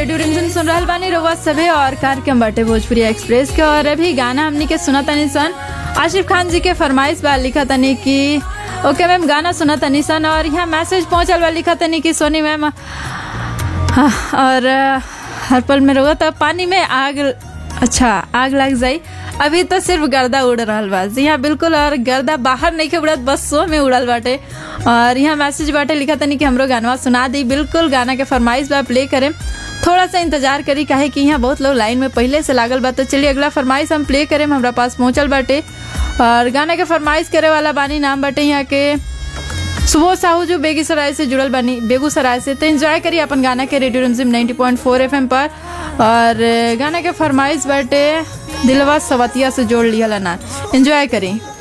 radio रिमझिम सुन रहल बानी रउआ सभे और कार्यक्रम बाटे भोजपुरी एक्सप्रेस के और अभी गाना हमनी के सुना तनी सन आशिफ खान जी के फरमाइश बा लिखा तनी कि ओके मैम गाना सुना तनी सन और यहाँ मैसेज पहुंचल बा लिखा तनी कि सोनी मैम हाँ, और अ, हर पल में रहुआ तब पानी में आग अच्छा आग लग जाई अभी तो सिर्फ गर्दा उड़ रहल बा जी हाँ बिल्कुल और गर्दा बाहर नहीं के उड़त बस सो में उड़ल बाटे और यहाँ मैसेज बाटे लिखा तनी कि हमरो गानवा सुना दी बिल्कुल गाना के फरमाइश बा प्ले करें थोड़ा सा इंतजार करी काहे कि यहाँ बहुत लोग लाइन में पहले से लागल बा तो चलिए अगला फरमाइश हम प्ले करें हमरा पास पहुंचल बाटे और गाना के फरमाइश करे वाला बानी नाम बाटे यहाँ के सुबह साहू जो बेगूसराय से जुड़ल बनी बेगूसराय से तो एंजॉय करिए अपन गाना के रेडियो रिमझिम 90.4 एफएम पर और गाना के फरमाइश बाटे दिलवा सवतिया से जोड़ लिया ना एंजॉय करी